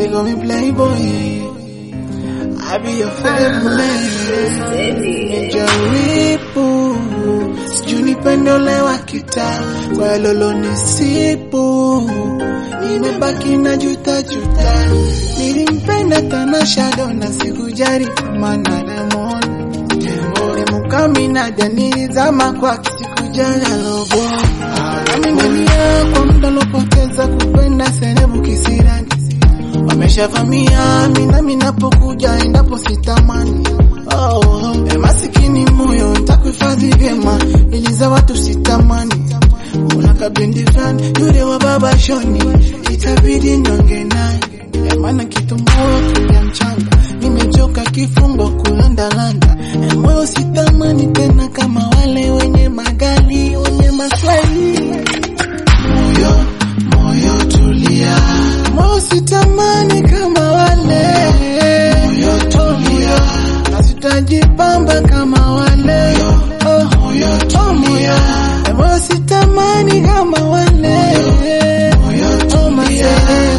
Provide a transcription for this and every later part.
They call me Playboy. I be your favorite. Jaribu sijui nipende ule wa kitaa kwa lolo nisipu nimebaki na juta juta nilimpenda Tanasha Donna sikujari kama na Lemon Mukamina nilizama kwake sikujali lobo nami nalia kwa muda lopoteza kupenda serebu kisirani wameshavamia minami napokuja endapo sitamani oh, oh. masikini moyo ntakuhifadhi vyema ili za watu sitamani una kabendi fulani yule wa baba shoni itabidi nionge naye maana kitumbua kuja mchanga nimechoka kifungo kulandalanda moyo sitamani tena kama wale wenye magali wenye maswali moyo moyo tulia moyo sitamani kama wale moyo tulia na sitajipamba kama wale oh, moyo tulia moyo sitamani kama wale moyo tulia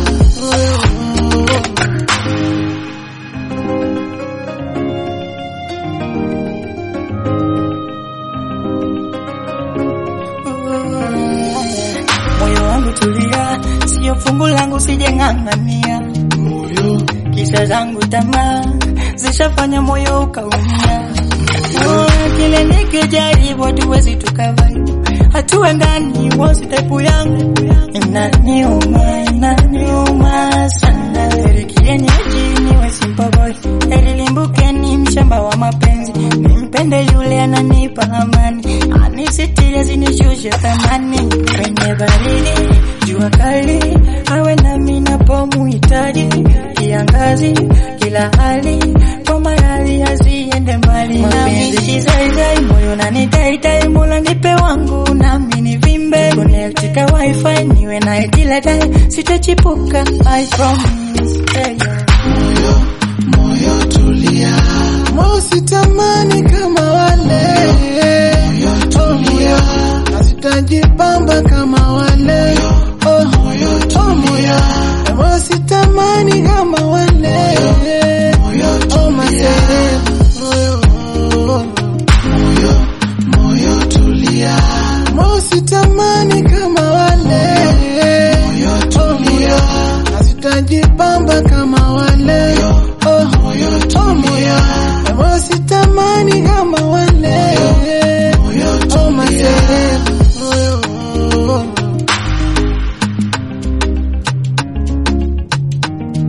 moyo wangu tulia, sio fungu langu sijeng'ang'ania, moyo kisha zangu tamaa zishafanya moyo ukaumia. Oh, kile nikijaribu hatuwezi tukavai, hatuendani wosi tepu yangu inaniuma, inaniuma sana. Heri kienyeji niwe simple boy, heri limbukeni mshamba wa mapenzi, nimpende yule ananipa amani, anisitiri asinishushe thamani kwenye baridi jua kali, awe nami napomuhitaji, kiangazi kila hali, kwa maradhi asiende mbali nami, kizaizai moyo nanitaitai, mola nipe wangu nami nivimbe, connectika wifi niwe naye kila time, sitachipuka I promise yeah, yeah. moyo moyo tulia moyo sitamani kama wale moyo tulia na sitajipamba kama wale oh moyo tulia moyo sitamani kama wale moyo tulia moyo moyo moyo tulia moyo sitamani kama wale moyo tulia na sitajipamba kama wale oh moyo tulia moyo sitamani kama wale moyo tulia moyo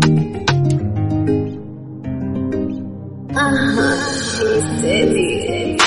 Aha, she said it.